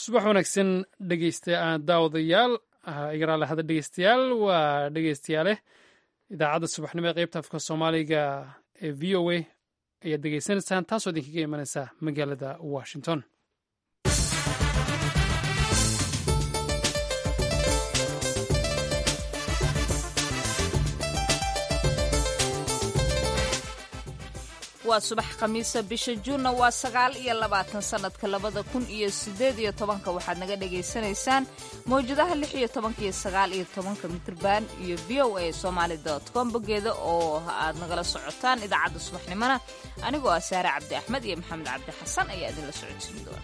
subax wanaagsan dhegeysta daawadayaal igaraale hada dhegeystayaal waa dhegeystayaaleh idaacadda subaxnimo ee qeybta afka soomaaliga ee v o a ayaad degeysanaysaan taasoo idinkaga imanaysa magaalada washington waa subax khamiisa bisha juunna waa sagaal iyo labaatan sannadka labada kun iyo siddeed iyo tobanka waxaad naga dhagaysanaysaan mawjadaha lix iyo tobanka iyo sagaal iyo tobanka mitrban iyo v o a somaali dot com boggeeda oo aad nagala socotaan idaacadda subaxnimona anigoo ah saare cabdi axmed iyo maxamed cabdi xasan ayaa idinla socodsiin doona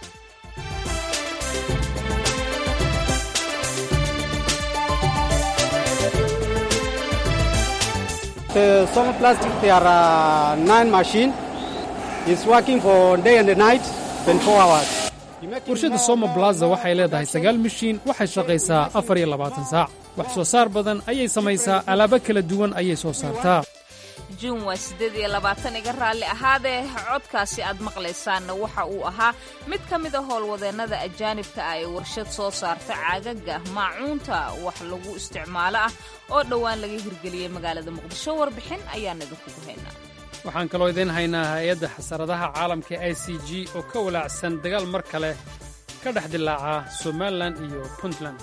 The Soma Plastic, there are nine machines. It's working for day and night, 24 hours. warshadda soma blaza waxay leedahay sagaal mishiin waxay shaqaysaa afar iyo labaatan saac wax soo saar badan ayay samaysaa alaabo kala duwan ayay soo saartaa juun waa siddeed iyo labaatan iga raalli ahaadee codkaasi aad maqlaysaanna waxa uu ahaa mid ka mid a howlwadeennada ajaanibka ah ee warshad soo saarta caagaga maacuunta wax lagu isticmaalo ah oo dhowaan laga hirgeliyey magaalada muqdisho warbixin ayaan idinkugu haynaa waxaan kaloo idiin haynaa hay-adda xasaradaha caalamka i c g oo ka walaacsan dagaal mar kale ka dhex dilaaca somalilan iyo puntland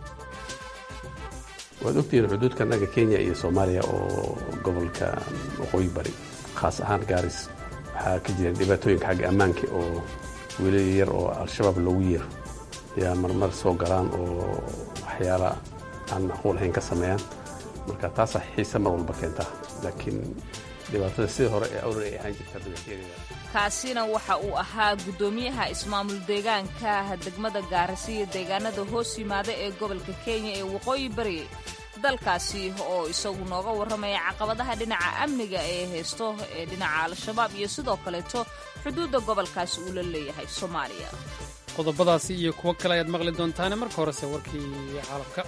waad ogtihiin xuduudkanaga kenya iyo soomaaliya oo gobolka waqooyi bari khaas ahaan gaaris waxaa ka jira dhibaatooyinka xagga ammaanka oo weli yar oo al-shabaab loogu yeero ayaa marmar soo galaan oo waxyaala aan macquul ahayn ka sameeyaan marka taasaa xiise mar walba keentaa laakiin dhibaatada sidii hore ee awrar ay ahaan jirta dabakeedeeda kaasina waxa uu ahaa guddoomiyaha ismaamul deegaanka degmada gaarisa iyo deegaanada hoos yimaada ee gobolka kenya ee waqooyi bari dalkaasi oo isagu nooga warramaya caqabadaha dhinaca amniga ee haysto ee dhinaca al-shabaab iyo sidoo kaleeto xuduudda gobolkaasi uu la leeyahay soomaaliya qodobadaasi iyo kuwo kale ayaad maqli doontaane marka horese warkii caalamka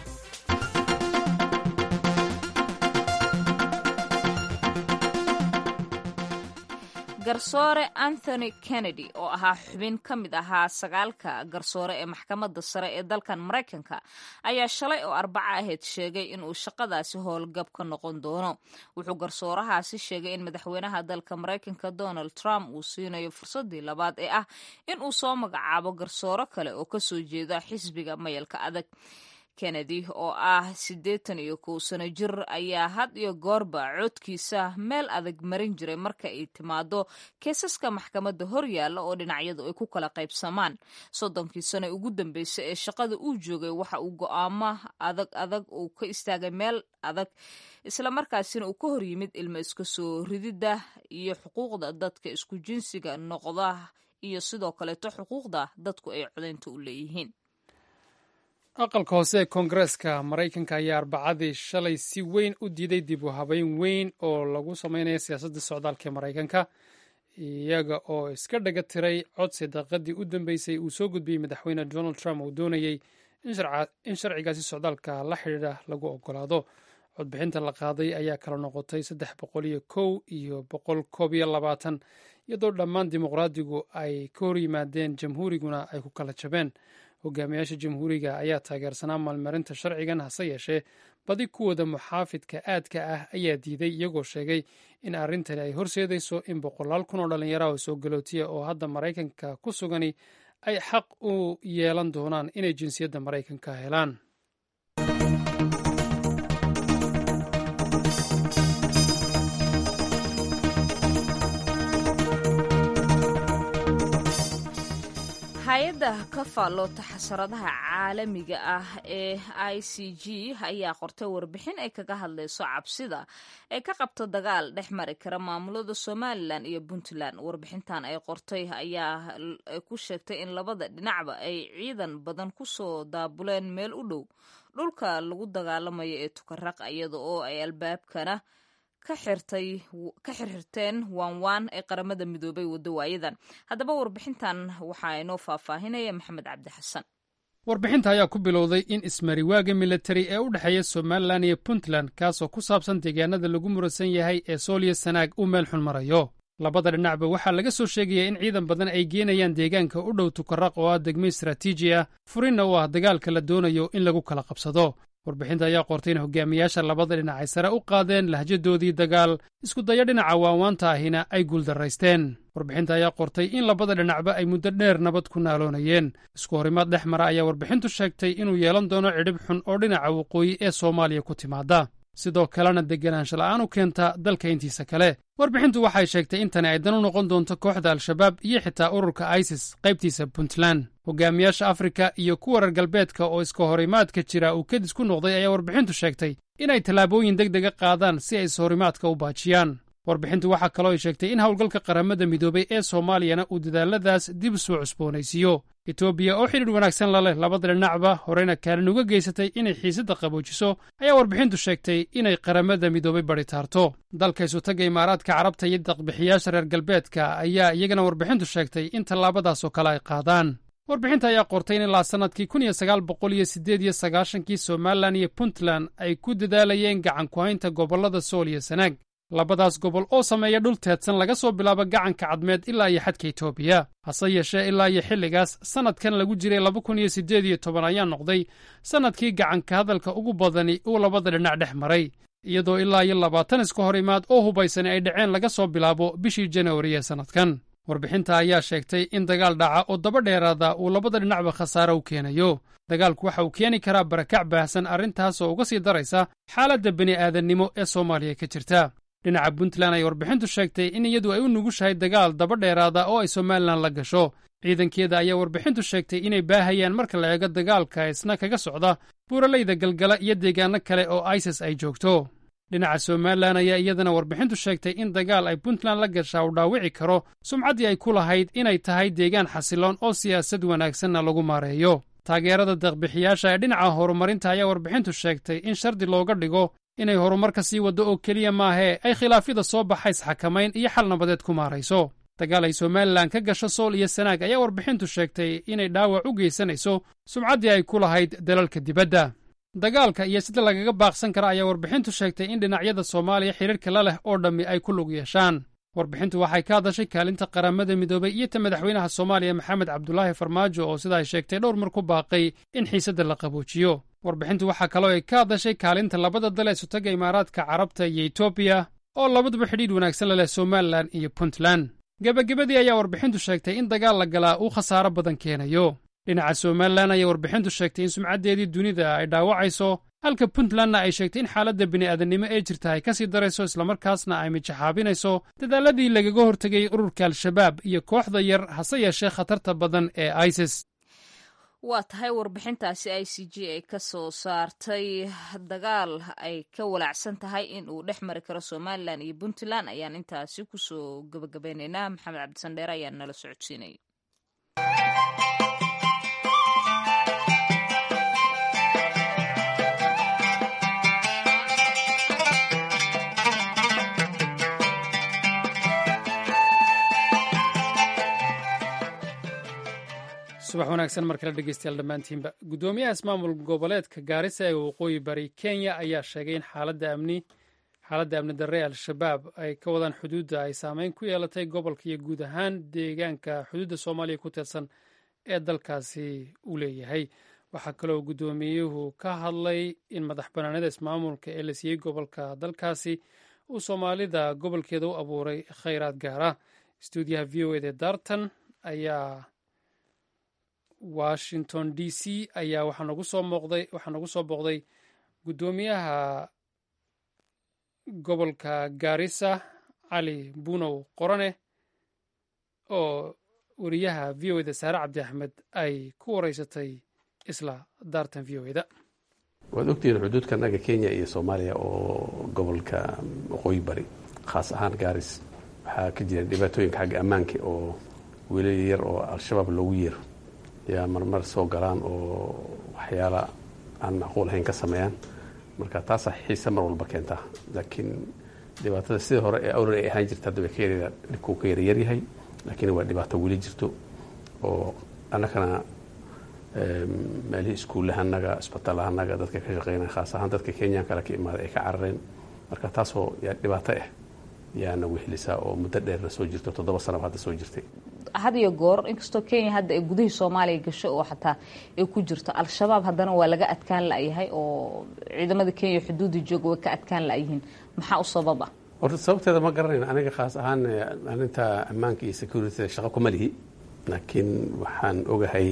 garsoore anthony kennedy oo ahaa xubin ka mid ahaa sagaalka garsoore ee maxkamadda sare ee dalkan maraykanka ayaa shalay oo arbaca ahayd sheegay inuu shaqadaasi howlgab ka noqon doono wuxuu garsoorahaasi sheegay in madaxweynaha dalka maraykanka donald trump uu siinayo fursadii labaad ee ah in uu soo magacaabo garsooro kale oo kasoo jeeda xisbiga mayalka adag kennedy oo ah siddeetan iyo kow sano jir ayaa had iyo goorba codkiisa meel adag marin jiray marka ay timaado keesaska maxkamadda horyaalla oo dhinacyadu ay ku kala qaybsamaan soddonkii sano ugu dambeysay ee shaqada uu joogay waxa uu go'aamo adag adag uu ka istaagay meel adag islamarkaasina uu ka hor yimid ilmo iska soo rididda iyo xuquuqda dadka isku jinsiga noqda iyo sidoo kaleeto xuquuqda dadku ay codaynta u leeyihiin aqalka hoose ee koongareeska maraykanka ayaa arbacadii shalay si weyn u diiday dib u habeyn weyn oo lagu sameynaya siyaasadda socdaalka ee maraykanka iyaga oo iska dhaga tiray codsi daqiiqadii u dambeysay uu soo gudbiyey madaxweyne donald trump uu doonayey in sharcigaasi socdaalka la xidhiidha lagu ogolaado codbixinta la qaaday ayaa kala noqotay saddex boqol iyo kow iyo boqol koob iyo labaatan iyadoo dhammaan dimuqraadigu ay ka hor yimaadeen jamhuuriguna ay ku kala jabeen hogaamiyaasha jamhuuriga ayaa taageersanaa maalmarinta sharcigan hase yeeshee badi kuwooda muxaafidka aadka ah ayaa diiday iyagoo sheegay in arrintani ay horseedayso in boqolaal kun oo dhallinyaraha oo soo galootiya oo hadda maraykanka ku sugani ay xaq u yeelan doonaan inay jinsiyadda maraykanka helaan hay-adda ka faalloota xasaradaha caalamiga ah ee i c g ayaa qortay warbixin ay kaga hadlayso cabsida ay ka qabto dagaal dhex mari kara maamulada somalilan iyo puntland warbixintan ay qortay ayaa ku sheegtay in labada dhinacba ay ciidan badan kusoo daabuleen meel u dhow dhulka lagu dagaalamayo ee tukaraq iyada oo ay albaabkana ka xirxirteen waanwaan ee qaramada midoobay waddo waayadan haddaba warbixintan waxaa inoo faahfaahinaya maxamed cabdi xasan warbixinta ayaa ku bilowday in ismariwaaga militari ee u dhexeeya somalilan iyo puntland kaasoo ku saabsan deegaanada lagu muransan yahay ee sooliya sanaag uu meel xun marayo labada dhinacba waxaa laga soo sheegaya in ciidan badan ay geenayaan deegaanka u dhow tukaraq oo ah degmo istaraatiiji ah furinna u ah dagaalka la doonayo in lagu kala qabsado warbixinta ayaa qortay in hogaamiyaasha labada dhinac ay sare u qaadeen lahjadoodii dagaal iskudayo dhinaca waawaanta ahina ay guuldaraysteen warbixinta ayaa qortay in labada dhinacba ay muddo dheer nabad ku naaloonayeen isku horimaad dhex mara ayaa warbixintu sheegtay inuu yeelan doono cidhib xun oo dhinaca waqooyi ee soomaaliya ku timaada sidoo kalena deganaansha la'aan u keenta dalka intiisa kale warbixintu waxay sheegtay in tani ay dan u noqon doonto kooxda al-shabaab iyo xitaa ururka isis qaybtiisa puntland hogaamiyaasha afrika iyo kuwa reer galbeedka oo iska horimaadka jira uu kadis ku noqday ayaa warbixintu sheegtay inay tallaabooyin deg dega qaadaan si ay ishorimaadka u baajiyaan warbixintu waxaa kaloo ay sheegtay in howlgalka qaramada midoobay ee soomaaliyana uu dadaalladaas dib u soo cusboonaysiiyo etoobiya oo xidhiidh wanaagsan la leh labada dhinacba horeyna kaalin uga geysatay inay xiisadda qaboojiso ayaa warbixintu sheegtay inay qaramada midoobay badi taarto dalka isutagga imaaraadka carabta iyo daqbixiyaasha reer galbeedka ayaa iyagana warbixintu sheegtay in tallaabadaasoo kale ay qaadaan warbixinta ayaa qortay in ilaa sannadkii kun iyo sagaal boqol iyo siddeed iyo sagaashankii somalilan iyo puntland ay ku dadaalayeen gacan ku-haynta gobollada sool iyo sanaag labadaas gobol oo sameeya dhul teedsan laga soo bilaabo gacanka cadmeed ilaa iyo xadka etoobiya hase yeeshee ilaa iyo xilligaas sannadkan lagu jiray laba kun iyo siddeed iyo toban ayaa noqday sannadkii gacanka hadalka ugu badani uu labada dhinac dhex maray iyadoo ilaa iyo labaatan iska hor imaad oo hubaysani ay dhaceen laga soo bilaabo bishii janawari ee sannadkan warbixinta ayaa sheegtay in dagaal dhaca oo daba dheeraada uu labada dhinacba khasaare u keenayo dagaalku waxa uu keeni karaa barakac baahsan arrintaas oo uga sii daraysa xaaladda bini'aadannimo ee soomaaliya ka jirta dhinaca puntland ay warbixintu sheegtay in iyadu ay u nugushahay dagaal daba dheeraada oo ay somalilan la gasho ciidankeeda ayaa warbixintu sheegtay inay baahayaan marka la eego dagaalka isna kaga socda buuralayda galgala iyo deegaano kale oo isis ay joogto dhinaca somalilan ayaa iyadana warbixintu sheegtay in dagaal ay puntland la gashaa uu dhaawici karo sumcaddii ay ku lahayd inay tahay deegaan xasiloon oo siyaasad wanaagsanna lagu maareeyo taageerada deeqbixiyaasha ee dhinaca horumarinta ayaa warbixintu sheegtay in shardi looga dhigo inay horumarka sii waddo oo keliya maahee ay khilaafyada soo baxa isxakamayn iyo xal nabadeed ku maarayso dagaal ay somalilan ka gasho sool iyo sanaag ayaa warbixintu sheegtay inay dhaawac u geysanayso sumcaddii ay ku lahayd dalalka dibadda dagaalka iyo sida lagaga baaqsan kara ayaa warbixintu sheegtay in dhinacyada soomaaliya xidhiirka la leh oo dhammi ay ku lug yeeshaan warbixintu waxay ka hadashay kaalinta qaramada midoobay iyo ta madaxweynaha soomaaliya maxamed cabdulaahi farmaajo oo sida ay sheegtay dhowr mar ku baaqay in xiisadda la qaboojiyo warbixintu waxaa kaloo ay ka hadashay kaalinta labada dal ee sutagga imaaraadka carabta iyo etoobiya oo labaduba xidhiidh wanaagsan la leh somalilan iyo puntland gebagabadii ayaa warbixintu sheegtay in dagaal la galaa uu khasaaro badan keenayo dhinaca somalilan ayaa warbixintu sheegtay in sumcaddeedii dunida ay dhaawacayso halka puntlandna ay sheegtay in xaaladda bini'aadannimo ee jirta ay ka sii darayso islamarkaasna ay mijaxaabinayso dadaalladii lagaga hortegay ururka al-shabaab iyo kooxda yar hase yeeshee khatarta badan ee isis waa tahay warbixintaasi i c g ay ka soo saartay dagaal ay ka walaacsan tahay in uu dhex mari karo somalilan iyo puntland ayaan intaasi kusoo gabagabeynaynaa maxamed cabdisandheere ayaa nala socodsiinaya subax wanaagsan mar kale dhegeystayaal dhammaantiinba guddoomiyaha ismaamul goboleedka gaarisa ee waqooyi bari kenya ayaa sheegay in xaaladda amni xaaladda amni darre al-shabaab ay ka wadaan xuduudda ay saameyn ku yeelatay gobolka iyo guud ahaan deegaanka xuduudda soomaaliya ku tirsan ee dalkaasi uu leeyahay waxaa kaloo guddoomiyuhu ka hadlay in madax banaanida ismaamulka ee la siiyey gobolka dalkaasi uu soomaalida gobolkeeda u abuuray khayraad gaara stuudiyaha v o ede darton ayaa washington d c ayaa waxaa nagu soo mooqday waxaa nagu soo booqday guddoomiyaha gobolka gaarisa cali bunow qorane oo wariyaha v o eda saare cabdi axmed ay ku wareysatay isla daartan v o eda waad ogtihiin xuduudka naga kenya iyo soomaaliya oo gobolka waqooyi bari khaas ahaan gaaris waxaa ka jira dhibaatooyinka xagga ammaanka oo wiilal yar oo al-shabaab loogu yeero yaa marmar soo galaan oo waxyaala aan macquul ahayn ka sameeyaan marka taasaa xiise mar walba keentaa laakiin dhibaatada sidii hore ee awrar ay ahaan jirta hadda way ka yar dhibkuu ka yara yaryahay laakiin waa dhibaato weli jirto oo annagana meelihii iskuullahanaga isbitaalahanaga dadka ka shaqeynaya khaas ahaan dadka kenyan kale ka imaada ay ka carareen marka taasoo yaa dhibaato ah yaana wehelisaa oo muddo dheerna soo jirto toddoba sanaba hadda soo jirtay had iyo goor inkastoo kenya hadda ay gudihii soomaaliya gasho oo xataa ay ku jirto al-shabaab haddana waa laga adkaan la-yahay oo ciidamada kenya xuduudda jooga way ka adkaan la-yihiin maxaa u sabab ah horta sababteeda ma garanayna aniga khaas ahaan arrinta ammaanka iyo security shaqo kuma lihi laakiin waxaan ogahay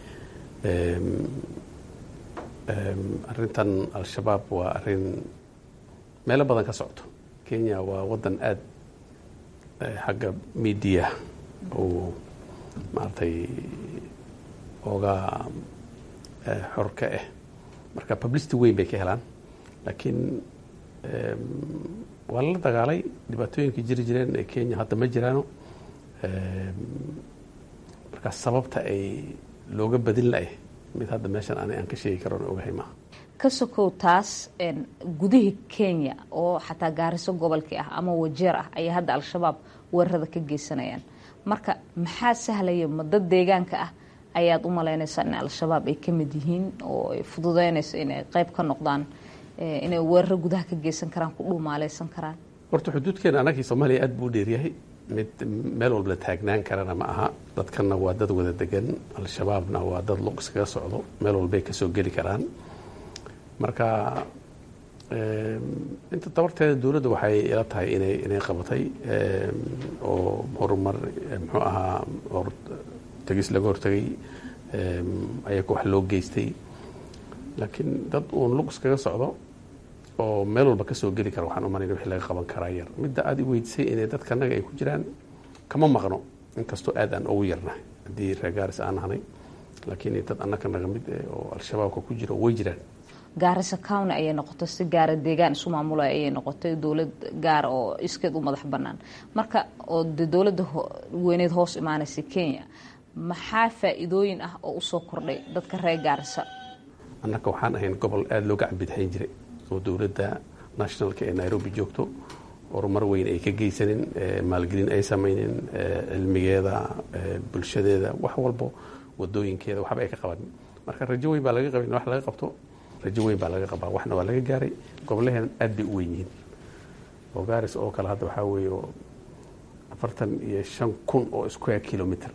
arrintan al-shabaab waa arrin meelo badan ka socto kenya waa waddan aada xagga media uu maaragtay ooga xor ka ah marka publicity weyn bay ka helaan laakiin waa lala dagaalay dhibaatooyinkii jiri jireen ee kenya hadda ma jiraano marka sababta ay looga badin la-eh mid hadda meeshan ani aan ka sheegi karoon ogahay maaha ka sokow taas gudihii kenya oo xataa gaariso gobolkii ah ama wajeer ah ayay hadda al-shabaab weerarada ka geysanayaan marka maxaa sahlaya ma dad deegaanka ah ayaad u malaynaysaa in al-shabaab ay ka mid yihiin oo ay fududeynayso inay qeyb ka noqdaan inay weeraro gudaha ka geysan karaan ku dhuumaaleysan karaan horta xuduudkeena anagii soomaaliya aad buu u dheeryahay mid meel walba la taagnaan karana ma aha dadkanna waa dad wada degan al-shabaabna waa dad luq iskaga socdo meel walbay kasoo geli karaan marka inta dabarteeda dowladda waxay ila tahay inay inay qabatay oo horumar muxuu ahaa tegis laga hortegay ayaga wax loo geystay laakiin dad uun luq iskaga socdo oo meel walba kasoo geli kara waxaan umanayna wixii laga qaban karaa yar midda aada i weydisay inay dadkanaga ay ku jiraan kama maqno inkastoo aad aan ugu yarnahay haddii reegaaris aan nahnay laakiin dad annakanaga mid oo al-shabaabka ku jira way jiraan gaarisa county ayay noqotay si gaara deegaan isu maamulay ayay noqotay dowlad gaara oo iskeed u madax bannaan marka oo de dowladda weyneed hoos imaanaysa kenya maxaa faa-iidooyin ah oo usoo kordhay dadka reer gaarisa annaka waxaan ahayn gobol aada looga cambidhayn jiray oo dowladda nationalka ee nairobi joogto horumar weyn ay ka geysanin maalgelin ay samaynin cilmigeeda bulshadeeda wax walbo wadooyinkeeda waxba ay ka qabanin marka rajo weyn baa laga qabay in wax laga qabto rajo weyn baa laga qabaa waxna waa laga gaaray gobolaheen aad bay u weyn yihiin oo gaaris oo kale hadda waxaa weeye afartan iyo shan kun oo square kilometer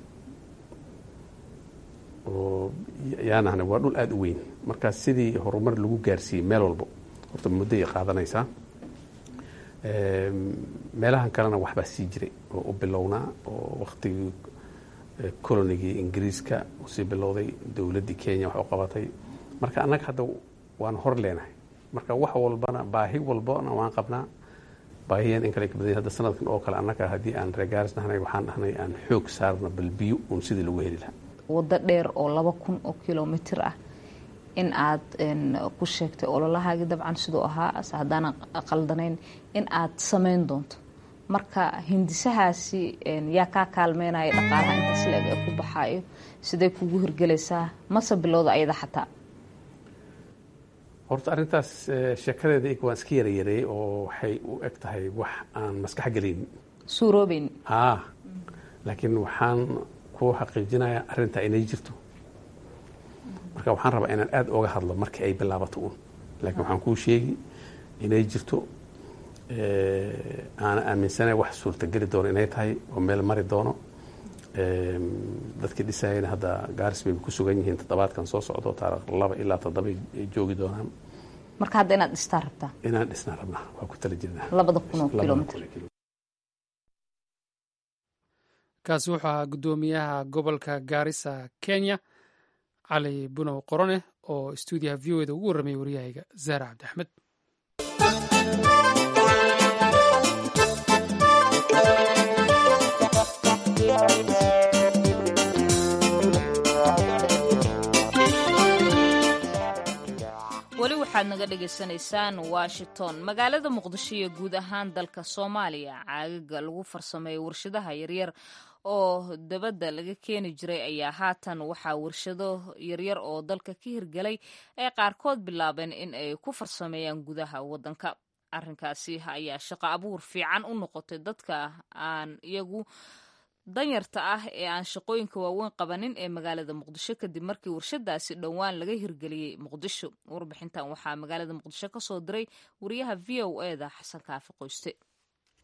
oo yaanahna waa dhul aada u weyn marka sidii horumar lagu gaarsiiyey meel walbo horta muddoay qaadanaysaa meelahan kalena waxbaa sii jiray oo u bilownaa oo waktigii colonigii ingiriiska usii bilowday dowladdii kenya wax u qabatay marka annaga hadda waan hor leenahay marka wax walbana baahi walbana waan qabnaa baahiyan in kale ka badan hadda sanadkan oo kale annaga haddii aan reegaaris nahnay waxaan dhahnay aan xoog saarna bal biyo uun sidii lagu heli lahaa waddo dheer oo laba kun oo kilomitr ah in aad ku sheegtay ololahaagii dabcan siduu ahaa haddaanan qaldanayn in aad samayn doonto marka hindisahaasi yaa kaa kaalmeynaya dhaqaalaha intaas leeg ee ku baxaayo sidee kugu hirgelaysaa mase bilowda ayada xataa horta arrintaas sheekadeeda ik waan iska yarayareeyey oo waxay u eg tahay wax aan maskax gelaynin suuroobeyn ah laakiin waxaan ku xaqiijinayaa arrintaa inay jirto marka waxaan rabaa inaan aada oga hadlo markii ay bilaabato uun laakiin waxaan kuu sheegi inay jirto aana aaminsanay wax suurtageli doono inay tahay oo meel mari doono dadkii dhisayana hadda gaaris bay ku sugan yihiin toddobaadkan soo socdo taarikh laba ilaa toddoba ay joogi doonaan marka hadda inaad dhistaa rabtaa inaan dhisnaa rabnaa waa ku tala jirnaa labada kun oo kilomitr kaasi wuxuu ahaa guddoomiyaha gobolka gaarisa kenya cali bunow qorone oo stuudiyaha v o eda ugu warramayay waryahayga zahra cabdi axmed weli waxaad naga dhagaysanaysaan washington magaalada muqdisho iyo guud ahaan dalka soomaaliya caagaga lagu farsameeyo warshadaha yaryar oo dabadda laga keeni jiray ayaa haatan waxaa warshado yaryar oo dalka ka hirgelay ay qaarkood bilaabeen in ay ku farsameeyaan gudaha waddanka arrinkaasi ayaa shaqo abuur fiican u noqotay dadka aan iyagu danyarta ah ee aan shaqooyinka waaweyn qabanin ee magaalada muqdisho kadib markii warshadaasi dhowaan laga hirgeliyey muqdisho warbixintan waxaa magaalada muqdisho ka soo diray wariyaha v o eda xasan kaafi qoyste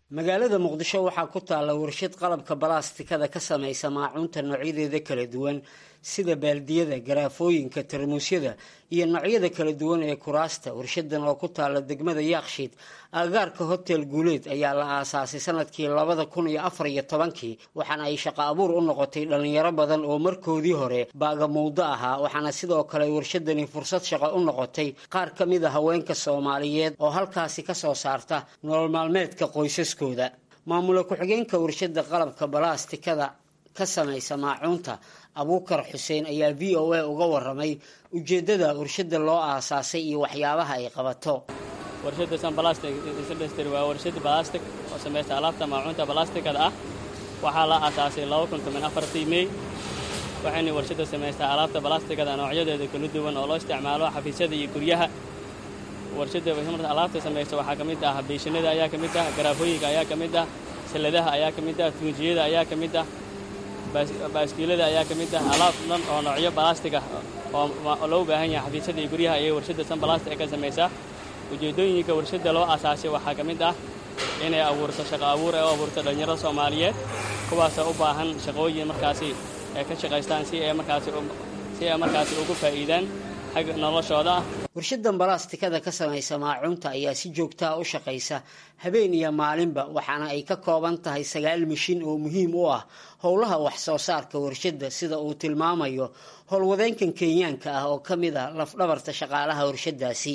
magaalada muqdisho waxaa ku taalla warshad qalabka balaastikada ka samaysa maacuunta noocyadeeda kala duwan sida baaldiyada garaafooyinka tarmuusyada iyo noocyada kala duwan ee kuraasta warshadan oo ku taalla degmada yaakshiid agagaarka hotel guuleed ayaa la aasaasay sanadkii labada kun iyo afar iyo tobankii waxaana ay shaqo abuur u noqotay dhallinyaro badan oo markoodii hore baagamuudo ahaa waxaana sidoo kale warshadani fursad shaqo u noqotay qaar ka mid a haweenka soomaaliyeed oo halkaasi ka soo saarta nolol maalmeedka qoysaskooda maamula ku-xigeenka warshada qalabka balaastikada ka samaysa maacuunta abuukar xuseen ayaa v o a uga waramay ujeeddada warshada loo aasaasay iyo waxyaabaha ay qabato warshada sanbalastic industry waa warshada balastic oo samaysta alaabta maacuunta balastikada ah waxaa la aasaasay laba kun toban afartii mey waxayna warshada samaystaa alaabta balastikada noocyadeeda kala duwan oo loo isticmaalo xafiisyada iyo guryaha warshada marta alaabta samaysta waxaa ka mid ah beeshinada ayaa ka mid ah garaafooyinka ayaa ka mid ah saladaha ayaa ka mid ah tuunjiyada ayaa ka mid ah baaskiilada ayaa ka mid ah alaab dhan oo noocyo balastig ah oo loo baahan yahay xafiisyada iyo guryaha ayay warshada san balastic ka samaysaa ujeeddooyinka warshada loo aasaasay waxaa ka mid ah inay abuurto shaqo abuur ee u abuurto dhallinyarada soomaaliyeed kuwaasoo u baahan shaqooyin markaasi ay ka shaqaystaan si ay markaasi si ay markaasi ugu faa'iidaan xagga noloshooda ah warshadan balaastikada ka samaysa maacuunta ayaa si joogtaa u shaqaysa habeen iyo maalinba waxaana ay ka kooban tahay sagaal mishin oo muhiim u ah howlaha wax soo saarka warshadda sida uu tilmaamayo howlwadeenkan kenyaanka ah oo ka mid ah lafdhabarta shaqaalaha warshadaasi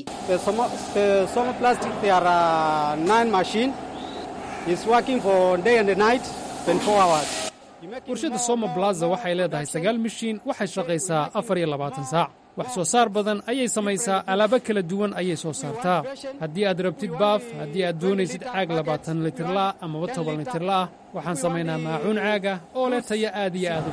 warshadda soma blaza waxay leedahay sagaal mishiin waxay shaqaysaa afar iyo labaatan saac wax soo saar badan ayay samaysaa alaabo kala duwan ayay soo saartaa haddii aad rabtid baaf haddii aad doonaysid caag labaatan litirlaah amaba toban litirlaah waxaan samaynaa maacuun caaga oo leh tayo aad iyo aad u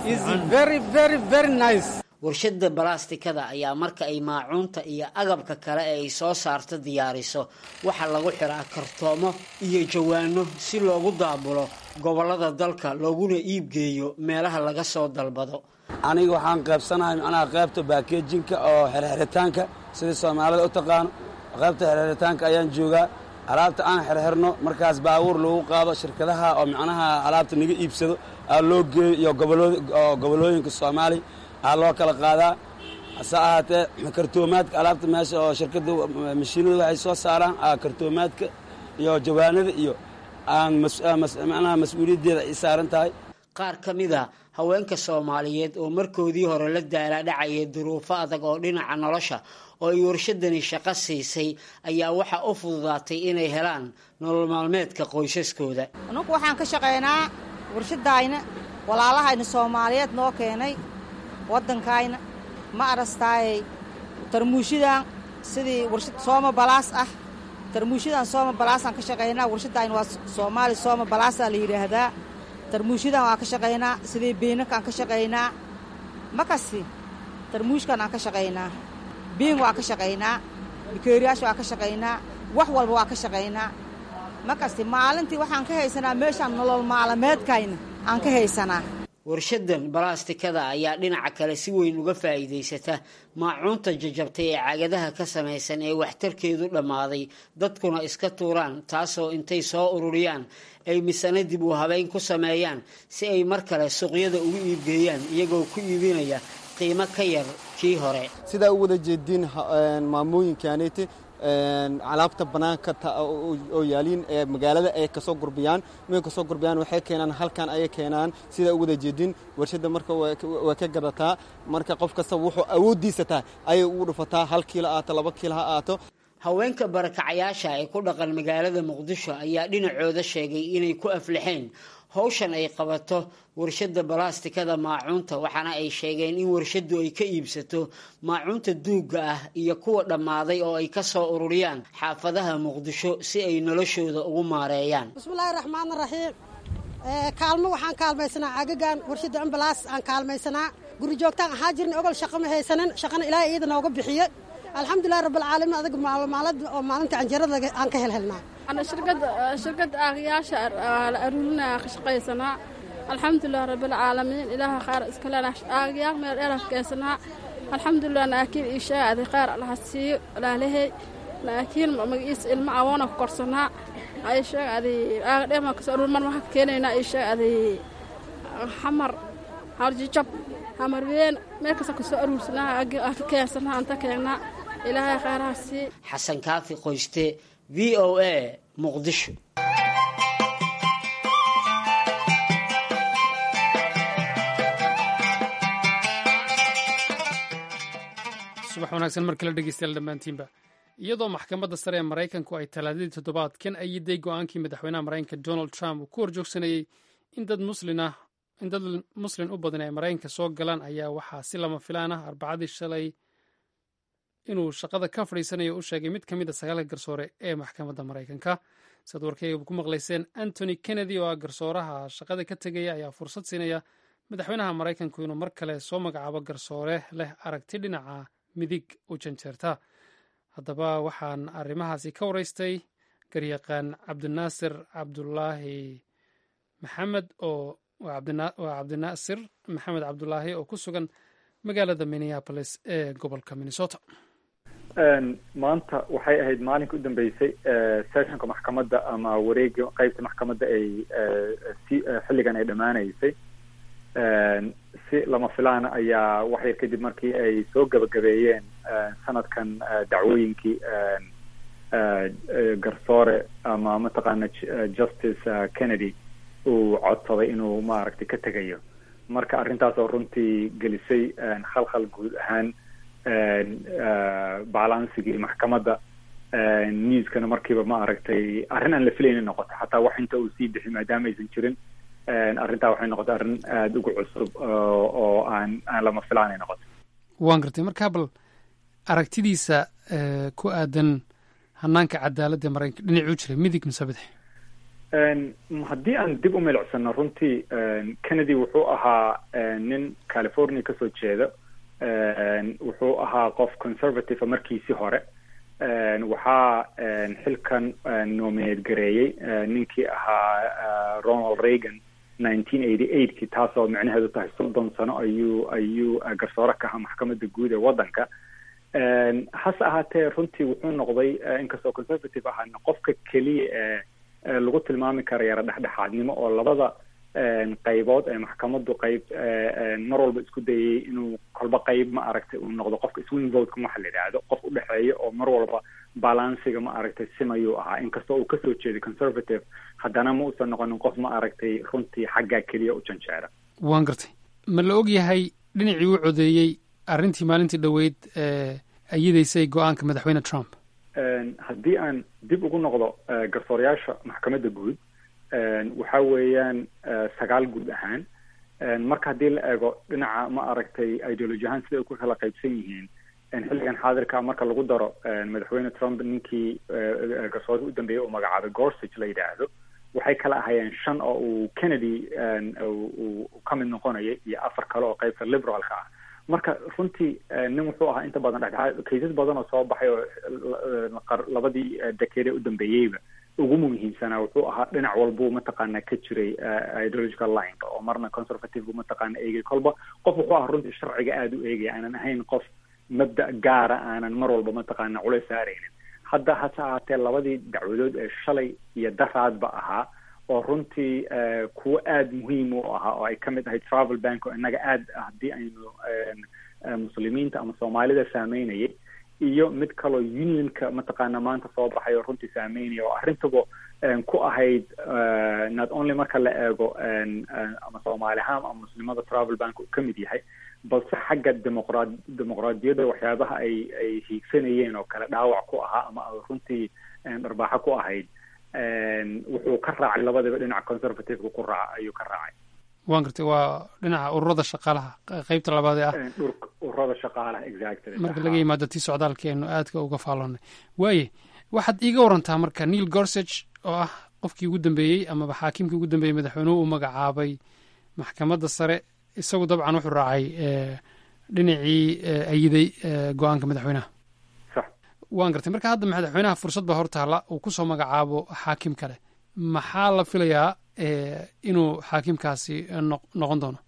fiican warshada balaastikada ayaa marka ay maacuunta iyo agabka kale ee ay soo saarto diyaariso waxaa lagu xiraa kartoomo iyo jawaano si loogu daabulo gobollada dalka looguna iibgeeyo meelaha laga soo dalbado aniga waxaan qaybsanahay macnaha qaybta baakejinka oo xerxeritaanka sidii soomaalida u taqaano qaybta xerxeritaanka ayaan joogaa alaabta aan xerxerno markaas baabuur lagu qaado shirkadaha oo macnaha alaabta naga iibsado aa loo geeyo iyo gobolooyinka soomaaliya aa loo kala qaadaa hase ahaatee kartoomaadka alaabta meesha oo shirkadda mashiinada waxay soo saaraan kartoomaadka iyo jawaanada iyo aan macnaha mas-uuliyaddeeda ay saaran tahay qaar ka mid a haweenka soomaaliyeed oo markoodii hore la daalaadhacaya duruufo adag oo dhinaca nolosha oo ay warshadani shaqo siisay ayaa waxaa u fududaatay inay helaan nolol maalmeedka qoysaskooda anugu waxaan ka shaqaynaa warshadayna walaalahayna soomaaliyeed noo keenay waddankayna ma arastaayey tarmuushadan sidii warshad sooma balaas ah tarmuushadan sooma balaasaan ka shaqaynaa warshadayna waa soomaali sooma balaasaa la yidhaahdaa tarmuushadan waan ka shaqaynaa sidii biinankaan ka shaqaynaa makasti tarmuushkan aan ka shaqaynaa biin waan ka shaqaynaa bikeeriyaasha waan ka shaqaynaa wax walba waan ka shaqaynaa makasti maalintii waxaan ka haysanaa meeshaan nolol maalameedkayna aan ka haysanaa warshadan balaastikada ayaa dhinaca kale si weyn uga faa'iidaysata maacuunta jajabtay ee cagadaha ka samaysan ee waxtarkeedu dhammaaday dadkuna iska tuuraan taasoo intay soo ururiyaan ay misana dib u habeyn ku sameeyaan si ay mar kale suuqyada ugu iibgeeyaan iyagoo ku iibinaya qiimo ka yar kii hore sidaa u wada jeediin maamooyinkaanete alaabta banaanka oo yaaliin ee magaalada ay kasoo gurbiyaan markay kasoo gurbiyaan waxay keenaan halkan ayay keenaan sidaa u wada jeedin warshadda marka way ka gadataa marka qof kasta wuxuu awooddiisa tahay ayay ugu dhufataa hal kiilo aato laba kiilo ha aato haweenka barakacayaasha ee ku dhaqan magaalada muqdisho ayaa dhinacooda sheegay inay ku aflixeen howshan ay qabato warshadda balaastikada maacuunta waxaana ay sheegeen in warshaddu ay ka iibsato maacuunta duugga ah iyo kuwa dhammaaday oo ay ka soo ururiyaan xaafadaha muqdisho si ay noloshooda ugu maareeyaan bismillaahi raxmaan raxiim kaalmo waxaan kaalmaysanaa cagagan warshadda ambalaas aan kaalmaysanaa guri joogtaan ahaa jirna ogol shaqo ma haysanin shaqana ilaahay iyada nooga bixiye alxamdulilahi rabbilcaalamiin adaga maalmaalad oo maalinta canjeerada aan ka helhelnaa shirkadda aaqyaasha la aruurinaya ka shaqaysanaa alxamdulilah rabbilcaalamiin ilaaha qaar iska lena aaqyaal meel dheera keensanaa alxamdulilah naakiin iishaaday qaar allaha siiyo ilaalahey naakiin magaciisa ilmo awoona ku korsanaa ay sheeg adi aagadheema kasoo aruur mar waxaa ka keenaynaa ay sheeg adi xamar harjijab xamar ween meel kasta kasoo aruursanaa ka keensanaa anta keennaa ilaahay khayraha sii xasan kaafi qoyste v o a muqdisho subax wanaagsan mar kale dhegeystayaal dhammaantiinba iyadoo maxkamadda sare ee maraykanku ay talaadadii toddobaadkan ayiday go-aankii madaxweynaha maraykanka donald trump uu ku horjoogsanayey in dad muslin ah in dad muslin u badan ay maraykanka soo galaan ayaa waxaa si lama filaan ah arbacadii shalay inuu shaqada ka fadhiisanayo u sheegay mid ka mid a sagaalka garsoore ee maxkamadda maraykanka siad warkeyga ku maqlayseen antony kennedy oo ah garsooraha shaqada ka tegaya ayaa fursad siinaya madaxweynaha maraykanku inuu mar kale soo magacaabo garsoore leh aragti dhinaca midig u janjeerta haddaba waxaan arrimahaasi ka waraystay garyaqaan cabdinaasir cabdulaahi maxamed oo waa cabdinaasir maxamed cabdulaahi oo ku sugan magaalada minneapolis ee gobolka minnesota maanta waxay ahayd maalinka u dambeysay sessionka maxkamadda ama wareega qeybta maxkamadda ay si xilligan ay dhammaanaysay si lama filaana ayaa wax yar kadib markii ay soo gabagabeeyeen sanadkan dacwooyinkii garsoore ama mataqaana justice kennedy uu codsaday inuu maaragtay ka tegayo marka arrintaas oo runtii gelisay khalkhal guud ahaan balansigii maxkamadda newskana markiiba ma aragtay arrin aan la filaynin noqoto xataa wax inta uu sii bixi maadaama aysan jirin arrintaa waxay noqotay arrin aada ugu cusub oo aan aan lama filaanay noqoto waan gartay markaa bal aragtidiisa ku aadan hanaanka cadaaladda maraykanka dhinacuu jiray midig mise bidix haddii aan dib u milicsano runtii kennedy wuxuu ahaa nin california kasoo jeeda wuxuu ahaa qof conservative markiisii hore waxaa xilkan nominate gareeyey ninkii ahaa ronald reagan nineteen eighty eightkii taasoo micnaheedu tahay soddon sano ayuu ayuu garsoore ka ahaa maxkamadda guud ee waddanka hase ahaatee runtii wuxuu noqday inkastoo conservative ahaana qofka keliya ee lagu tilmaami kara yara dhexdhexaadnimo oo labada qaybood ee maxkamaddu qayb mar walba isku dayay inuu kolba qayb ma aragtay uu noqdo qofka swing votekan waxa la yidhaahdo qof u dhexeeya oo mar walba balansiga ma aragtay simayuu ahaa inkastoo uu kasoo jeeday conservative haddana ma uusan noqonin qof ma aragtay runtii xaggaa keliya u janjeera waan gartay ma la og yahay dhinacii u codeeyey arrintii maalintii dhoweyd ee ayidaysay go-aanka madaxweyne trump haddii aan dib ugu noqdo garsoorayaasha maxkamadda guud waxa weeyaan sagaal guud ahaan marka haddii la eego dhinaca ma aragtay ideology ahaan sida ay ku kala qaybsan yihiin xilligan xaadirka marka lagu daro madaxweyne trump ninkii garsoorka u dambeeyey uu magacaabay gorsage la yidhaahdo waxay kala ahayeen shan oo uu kennedy uu ka mid noqonayay iyo afar kale oo qaybta liberalka ah marka runtii nin wuxuu ahaa inta badan dhexdhexaad kaysas badan oo soo baxay oo labadii dekeede u dambeeyeyba ugu muhiimsanaa wuxuu ahaa dhinac walbuu mataqaana ka jiray ideological lineka oo marna conservative buu mataqaana eegay kolba qof wuxuu ahaa runtii sharciga aada u eegaya aanan ahayn qof mabda gaara aanan mar walba mataqaana culays saaraynin hadda hase ahaatee labadii dacwadood ee shalay iyo daraadba ahaa oo runtii kuwo aada muhiim u ahaa oo ay ka mid ahay travel bank oo innaga aada haddii aynu muslimiinta ama soomaalida saameynayay iyo mid kaloo unionka mataqaana maanta soo baxay oo runtii saameynaya oo arrintaba ku ahayd not only marka la eego ama soomaali ahaan ama muslimada travel bank uu ka mid yahay balse xagga demoqraad dimuqraadiyadda waxyaabaha ay ay hiigsanayeen oo kale dhaawac ku ahaa ama runtii dharbaaxo ku ahayd wuxuu ka raacay labadaba dhinaca conservativeka ku raaca ayuu ka raacay waan gartay waa dhinaca ururada shaqaalaha qeybta labaad ee ah ururada shaqaalaha exactly marka laga yimaado tii socdaalka eenu aadka uga faaloonay waaye waxaad iiga warantaa marka neil gorsage oo ah qofkii ugu dambeeyey amaba xaakimkii ugu dambeeyey madaxweynuhu uu magacaabay maxkamadda sare isagu dabcan wuxuu raacay dhinacii ayiday go-aanka madaxweynaha waan gartay marka hadda madaxweynaha fursad baa hortaala uu kusoo magacaabo xaakim kale maxaa la filayaa inuu xaakimkaasi noqon doono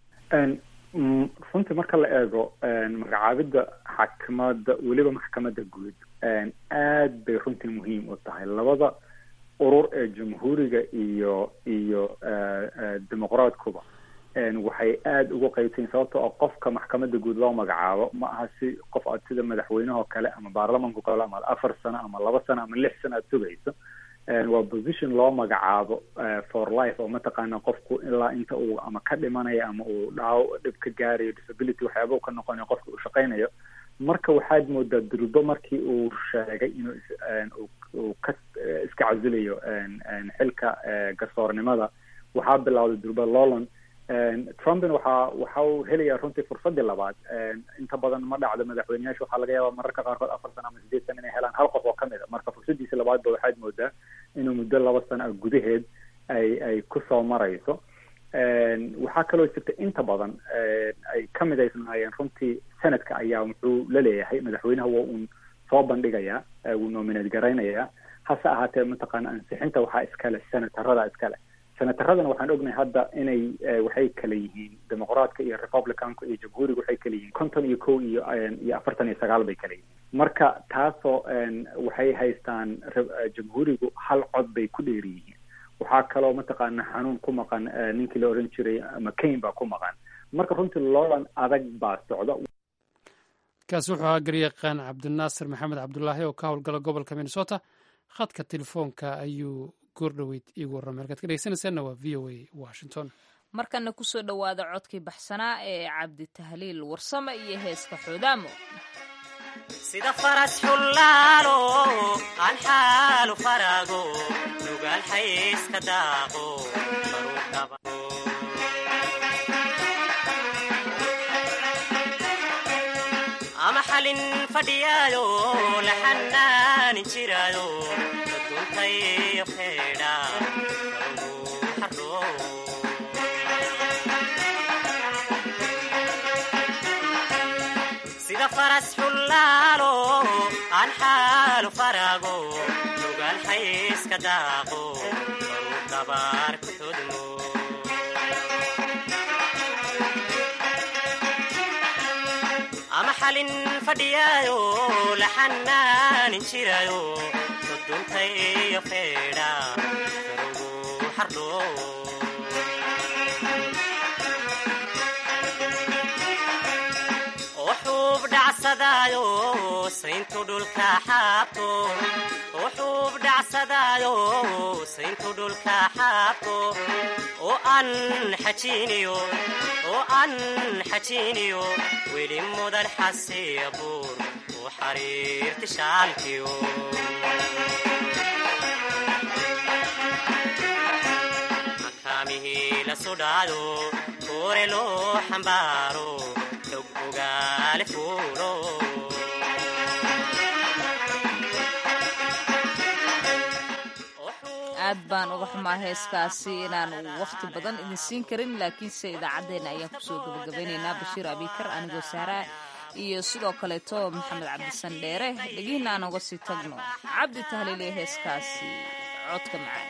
runtii marka la eego magacaabidda xakimadda weliba maxkamadda guud aad bay runtii muhiim u tahay labada urur ee jamhuuriga iyo iyo dimuqraadkuba waxay aada ugu qaybsayin sababtoo oo qofka maxkamadda guud loo magacaabo ma aha si qof aad sida madaxweynehoo kale ama baarlamanka kale ama afar sano ama laba sano ama lix sano aad sugayso waa position loo magacaabo for life oo mataqaana qofku ilaa inta uu ama ka dhimanayo ama uu dhaaw dhib ka gaarayo disability waxyaaba uu ka noqonayo qofka uu shaqaynayo marka waxaad moodaa durbo markii uu sheegay inuu uu ka iska casilayo xilka garsoornimada waxaa bilowday durbo lowland trumpin waxaa waxa uu helayaa runtii fursadii labaad inta badan ma dhacdo madaxweyneyaasha waxaa laga yaabaa mararka qaarkood afar sano ama sideed sano inay helaan hal qof oo kamid a marka fursadiisa labaad ba waxaad moodaa inuu muddo laba sano ah gudaheed ay ay kusoo marayso waxaa kaloo jirta inta badan ay ka midaysnaayeen runtii senadka ayaa wuxuu la leeyahay madaxweynaha waa uun soo bandhigayaa wuu nominate garaynayaa hase ahaatee mataqaana ansixinta waxaa iskale senatarada iskale senataradana waxaan ognahay hadda inay waxay kala yihiin dimuqraadka iyo republicanka iyo jamhuuriga waxay kala yihiin konton iyo kow iyo iyo afartan iyo sagaal bay kala yihiin marka taasoo waxay haystaan jamhuurigu hal cod bay ku dheeri yihiin waxaa kaloo mataqaana xanuun ku maqan ninkii la oran jiray mccain baa ku maqan marka runtii loolan adag baa socda kaasi wuxuu ahaa garyaqaan cabdinaasir maxamed cabdulaahi oo ka howlgala gobolka minnesota khadka telefoonka ayuu goordhoweyd iigu warramay halkaad ka dhegeysanaysaanna waa v o a washington markana kusoo dhowaada codkii baxsanaa ee cabdi tahliil warsame iyo heeska xoodaamo sida faras xullaalo aan xaalu farago nugaal xayska daaqo ama xalin fadhiyaayo la xanaanin jiraayo duntayo feedha sida faras xullaalo aan xaalu farago nugaal xayska daaqo baruu dabaar ku xudmo ama xalin fadhiyaayo la xanaanin jiraayo duntayo feedha garugu xardho oo xuub dhacsadaayo sayntu dhulka xaabto oo xuub dhacsadaayo sayntu dhulka xaabto oo aan xajiiniyo oo aan xajiiniyo weli mudan xasiya buur u xariirti shaalkiyo makaamihii la sudhaayo koore loo xambaaro xog ogaale fuulo aad baan uga xumaa heeskaasi inaan wakhti badan idin siin karin laakiinse idaacaddeenna ayaan kusoo gabagabeynaynaa bashiir abikar anigoo saaraa iyo sidoo kaleeto maxamed cabdisan dheere dhegihiina aan uga sii tagno cabdi tahliil ee heeskaasi codka macaan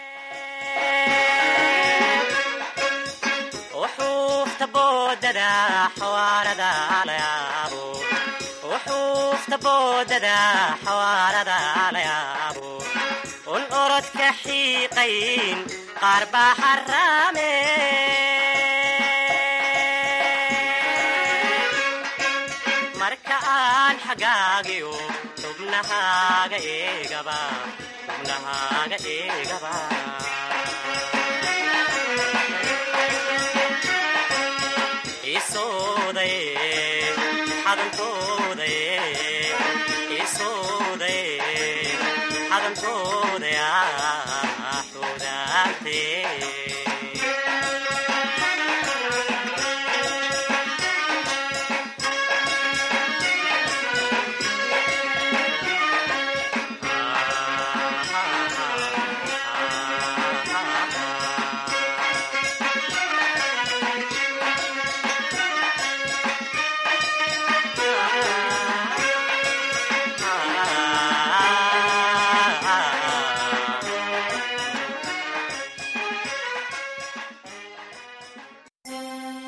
وحوفت بوددا حواردا ليابو وحوفت بوددا حواردا ليابو والأرد كحيقين قربا حرامي مركان حقاقيو تبنهاga إيقبا تبنهاga إيقبا isooday xadanto